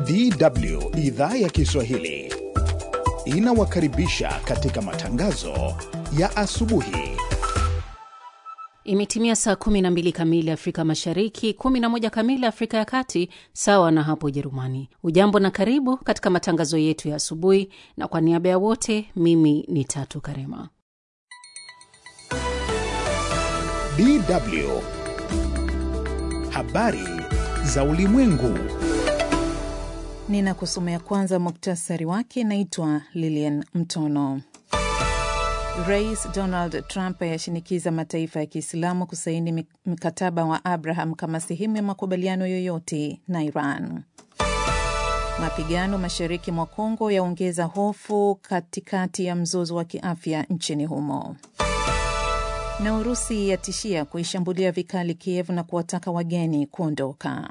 DW idhaa ya Kiswahili inawakaribisha katika matangazo ya asubuhi. Imetimia saa 12 kamili Afrika Mashariki, 11 kamili Afrika ya Kati, sawa na hapo Ujerumani. Ujambo na karibu katika matangazo yetu ya asubuhi, na kwa niaba ya wote, mimi ni Tatu Karema. DW habari za ulimwengu. Ninakusomea kwanza muktasari wake. Naitwa Lilian Mtono. Rais Donald Trump ayashinikiza mataifa ya Kiislamu kusaini mkataba wa Abraham kama sehemu ya makubaliano yoyote na Iran. Mapigano mashariki mwa Kongo yaongeza hofu katikati ya mzozo wa kiafya nchini humo. Na Urusi yatishia kuishambulia vikali Kiev na kuwataka wageni kuondoka.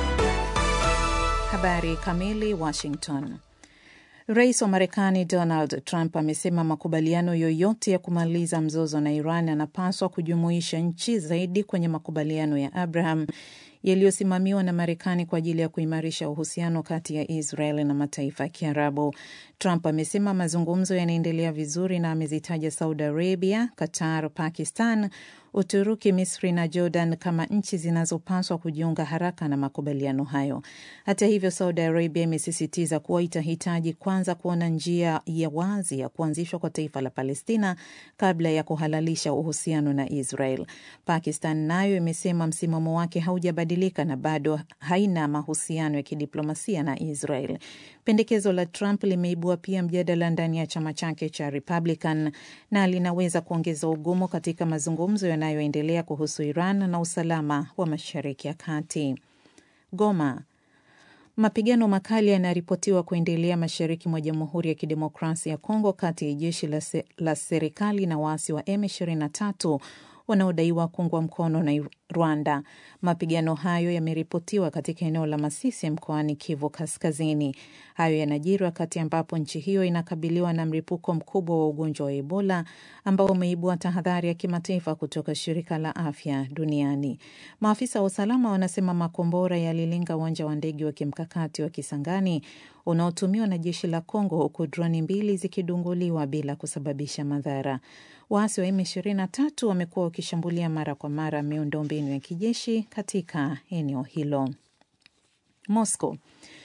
Habari kamili. Washington. Rais wa Marekani Donald Trump amesema makubaliano yoyote ya kumaliza mzozo na Iran yanapaswa kujumuisha nchi zaidi kwenye makubaliano ya Abraham yaliyosimamiwa na Marekani kwa ajili ya kuimarisha uhusiano kati ya Israel na mataifa ya Kiarabu. Trump amesema mazungumzo yanaendelea vizuri na amezitaja Saudi Arabia, Qatar, Pakistan, Uturuki, Misri na Jordan kama nchi zinazopaswa kujiunga haraka na makubaliano hayo. Hata hivyo, Saudi Arabia imesisitiza kuwa itahitaji kwanza kuona njia ya wazi ya kuanzishwa kwa taifa la Palestina kabla ya kuhalalisha uhusiano na Israel. Pakistan nayo imesema msimamo wake haujabadilika na bado haina mahusiano ya kidiplomasia na Israel. Pendekezo la Trump limeibua pia mjadala ndani ya chama chake cha Republican na linaweza kuongeza ugumu katika mazungumzo yanayoendelea kuhusu Iran na usalama wa Mashariki ya Kati. Goma. Mapigano makali yanaripotiwa kuendelea mashariki mwa Jamhuri ya Kidemokrasia ya Kongo kati ya jeshi la, se, la serikali na waasi wa M23 wanaodaiwa kuungwa mkono na Rwanda. Mapigano hayo yameripotiwa katika eneo la Masisi mkoani Kivu Kaskazini. Hayo yanajiri wakati ambapo nchi hiyo inakabiliwa na mlipuko mkubwa wa ugonjwa wa Ebola ambao umeibua tahadhari ya kimataifa kutoka shirika la afya duniani. Maafisa wa usalama wanasema makombora yalilenga uwanja wa ndege wa kimkakati wa Kisangani unaotumiwa na jeshi la Kongo, huku droni mbili zikidunguliwa bila kusababisha madhara. Waasi wa M23 wamekuwa wakishambulia mara kwa mara miundombinu ya kijeshi katika eneo hilo. Moscow.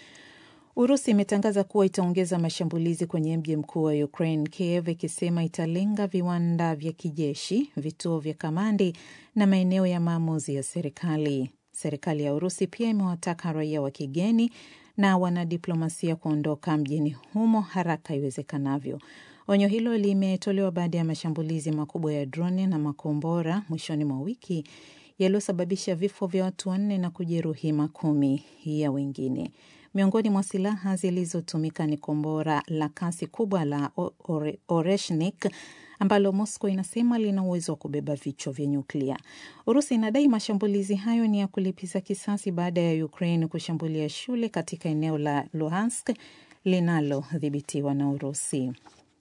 Urusi imetangaza kuwa itaongeza mashambulizi kwenye mji mkuu wa Ukraine, Kiev, ikisema italenga viwanda vya kijeshi, vituo vya kamandi na maeneo ya maamuzi ya serikali. Serikali ya Urusi pia imewataka raia wa kigeni na wanadiplomasia kuondoka mjini humo haraka iwezekanavyo. Onyo hilo limetolewa baada ya mashambulizi makubwa ya droni na makombora mwishoni mwa wiki yaliyosababisha vifo vya watu wanne na kujeruhi makumi ya wengine. Miongoni mwa silaha zilizotumika ni kombora la kasi kubwa la Ore, Oreshnik ambalo Moscow inasema lina uwezo wa kubeba vichwa vya nyuklia. Urusi inadai mashambulizi hayo ni ya kulipiza kisasi baada ya Ukraine kushambulia shule katika eneo la Luhansk linalodhibitiwa na Urusi.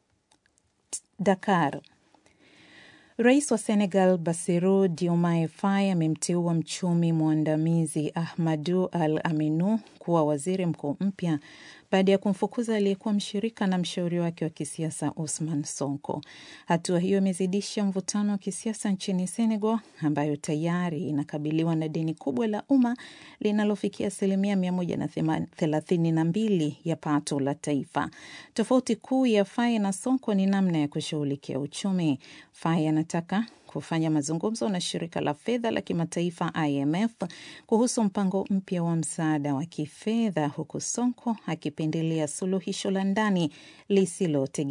Dakar. Rais wa Senegal Bassirou Diomaye Faye amemteua mchumi mwandamizi Ahmadou Al Aminou kuwa waziri mkuu mpya baada ya kumfukuza aliyekuwa mshirika na mshauri wake wa kisiasa Usman Sonko. Hatua hiyo imezidisha mvutano wa kisiasa nchini Senegal, ambayo tayari inakabiliwa na deni kubwa la umma linalofikia asilimia mia moja na thelathini na mbili ya pato la taifa. Tofauti kuu ya Faye na Sonko ni namna ya kushughulikia uchumi. Faye anataka kufanya mazungumzo na shirika la fedha la kimataifa IMF kuhusu mpango mpya wa msaada wa kifedha, huku Sonko akipendelea suluhisho la ndani lisilotegemea